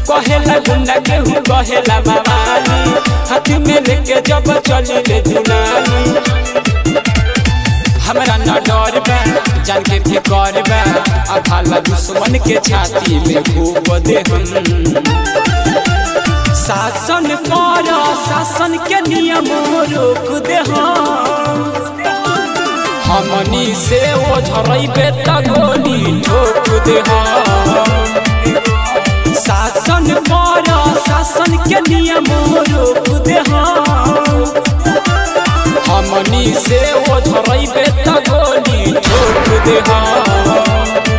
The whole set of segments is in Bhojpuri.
कहेला गुंडा केहू कहेला मामानी हाथ में लेके जब चली ले दुनानी हमरा न डर बा जान के फिकर बा अभाला दुश्मन के छाती में घूप दे हम शासन कर शासन के नियम रोक दे हम हमनी से ओ झरैबे त गोली ठोक दे हम शासन कर शासन के नियम रोक दे हम हमनी से ओ झरैबे त गोली ठोक दे हम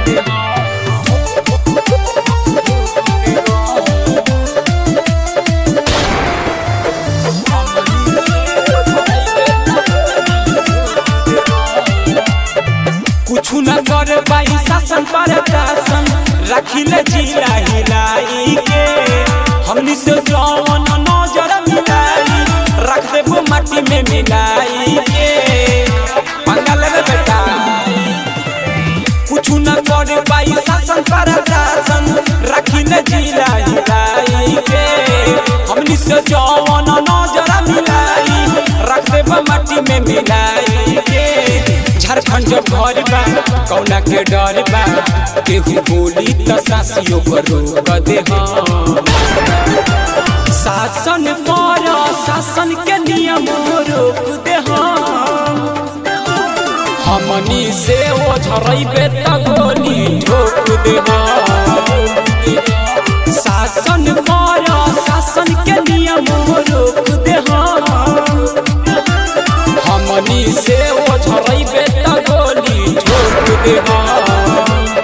कुछु न कर पाई शासन पर शासन रखिले जिला हिलाई के हमनी से जौन नजर मिलाई रख देबो माटी में मिलाई के पंगल रे बेटा कुछु न कर पाई शासन पर शासन रखिले जिला हिलाई के हमनी से जौन नजर मिलाई रख देबो माटी में मिलाई के झारखंड जब घर बा कौना के डर बा केहू बोली त सासियो पर रोक दे हम शासन पर शासन के नियम रोक दे हम हमनी से ओ झरैबे त गोली ठोक दे हम शासन पर शासन के नियम रोक दे हम हमनी से ओ झरैबे त गोली ठोक दे हम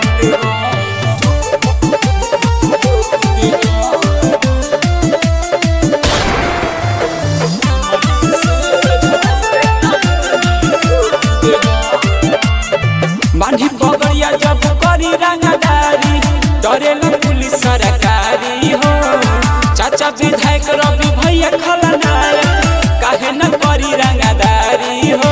बांधी पगड़िया जब करी रंगदारी डरेला पुलिस सरकारी हो चाचा विधायक रवि भैया खलनायक काहे न करी रंगदारी हो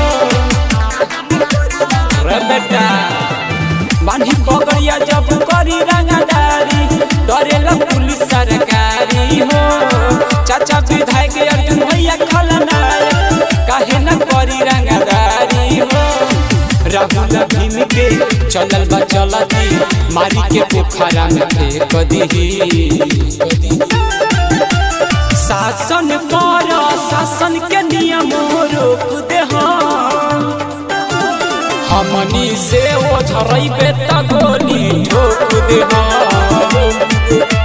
रे बेटा बांधी पगड़िया जब करी रंगदारी डरेला पुलिस सरकारी हो चाचा विधायक अर्जुन भैया खलनायक काहे न करी रंगदारी हो राहुल भीम के चलल बा चलती मारी के पोखरा में फेंक दीही शासन कर शासन के नियम रोक दे हम हमनी से ओ झरैबे त गोली ठोक दे हम